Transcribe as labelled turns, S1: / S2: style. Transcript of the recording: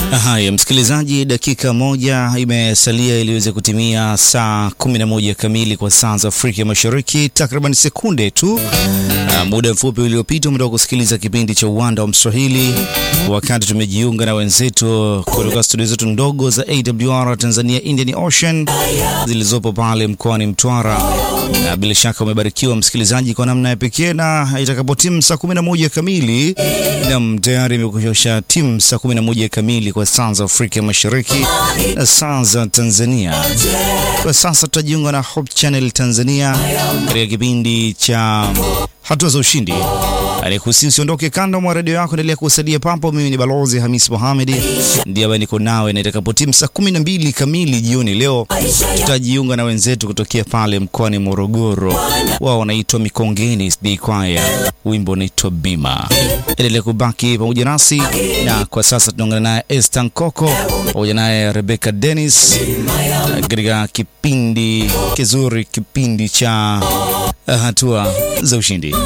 S1: Haya, msikilizaji, dakika moja imesalia ili iweze kutimia saa 11 kamili kwa saa za Afrika Mashariki, takriban sekunde tu. Uh, muda mfupi uliopita umetoka kusikiliza kipindi cha Uwanda wa Mswahili, wakati tumejiunga na wenzetu kutoka studio zetu ndogo za AWR Tanzania Indian Ocean zilizopo pale mkoani Mtwara. Uh, bila shaka umebarikiwa msikilizaji kwa namna ya pekee, na itakapotimu saa 11 kamili nam tayari imekwisha timu saa 11 kamili kwa saa za Afrika Mashariki na saa za Tanzania. Kwa sasa tutajiunga na Hope Channel Tanzania katika kipindi cha hatua za ushindi. Alikusi usiondoke kando mwa redio yako, endelea kusalia papo. Mimi ni Balozi Hamis Mohamed ndiye ambaye niko nawe, na itakapotimu saa 12 kamili jioni leo tutajiunga na wenzetu kutokea pale mkoani Morogoro. Wao wanaitwa Mikongeni SD Choir, wimbo unaitwa Bima. Endelea kubaki pamoja nasi, na kwa sasa tunaungana naye Esther Nkoko pamoja naye Rebecca Dennis katika kipindi kizuri, kipindi cha hatua za ushindi.